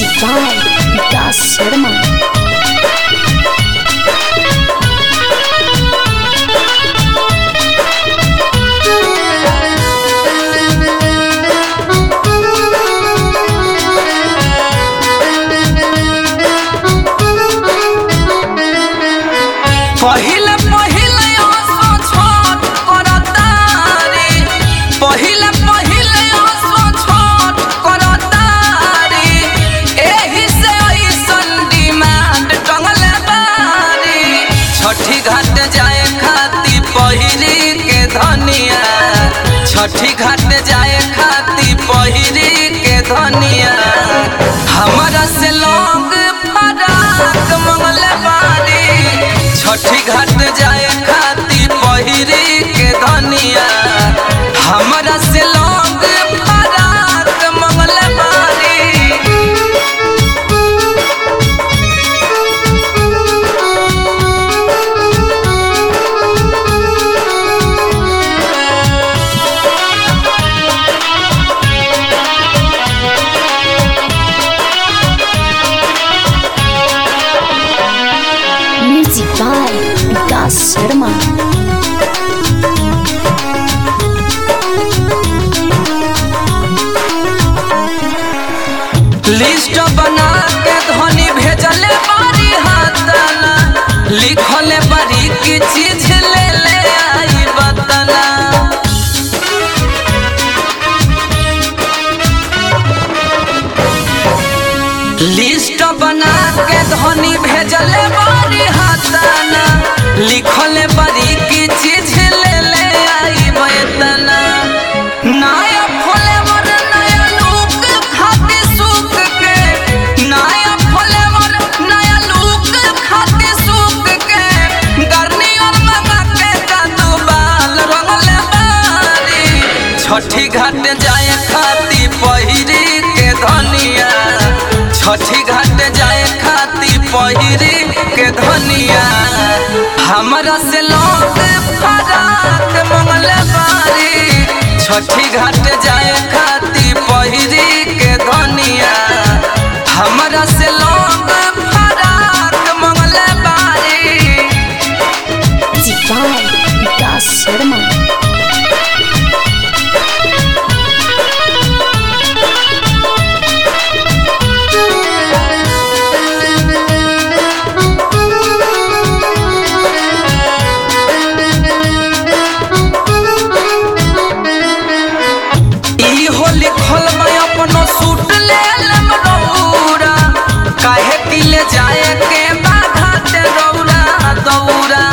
Music by Vikas Sharma. पहिले पहिले आसो छोट करतारी पहिले पहिले आसो छोट करतारी एही से ऐसन डिमांड टंगले बारी छठी घाट जाए खाती पहिरी के धनिया छठी घाट जाए खाती पहिरी के धनिया हमरा से लोग फराक मंगले बारी छठी घाट जाए खाती पहिरी के धनिया हमरा से लोग फराक मंगले बारी Music by Vikas Sharma. List बना के धनी भेजले बारी हाथना लिखले बारी की चीज ले ले आई बतना लिस्ट बना के धनी भेजले बारी हाथना लिखले बारी की चीज ले ले आई बतना नया फ्लेवर नया लुक खाती सूख के नया फ्लेवर नया लुक खाती सूख के गर्नियर मंगा के कादू बाल रंगले बारी छठी घाट जाए खाती पहिरी के धनिया छठी घाट जाए खाती पहिरी के धनिया हमरा से लोग फराक मंगले बारी छठी घाट जाए खाती पहिरी के धनिया हमरा से लोग फराक मंगले बारी Music by Vikas Sharma. ई होली खोलबा अपनो सूट ले लेम रौरा काहे कि ले जाए के बाघाट रौरा दौरा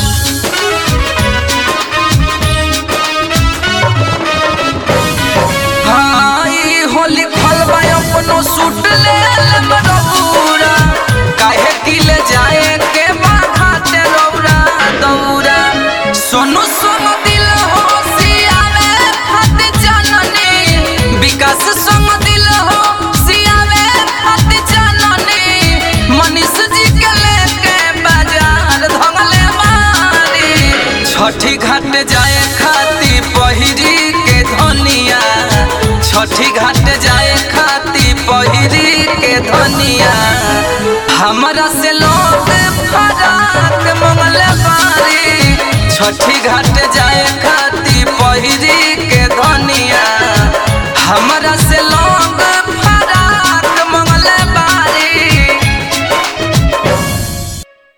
हाँ ई होली खोलबा अपनो सूट ले लेम रौरा काहे कि ले जाए के बाघाट रौरा दौरा सोनू सोनू दिल हो सियावे फत जननी विकास संग दिल हो सियावे फत जननी मनीष जी के लेके बाजार धंगले मारी छठी घाट जाए खाती पहिरी के धनिया छठी घाट जाए खाती पहिरी के धनिया हमरा से लोग फराक मंगले बारी छठी घाट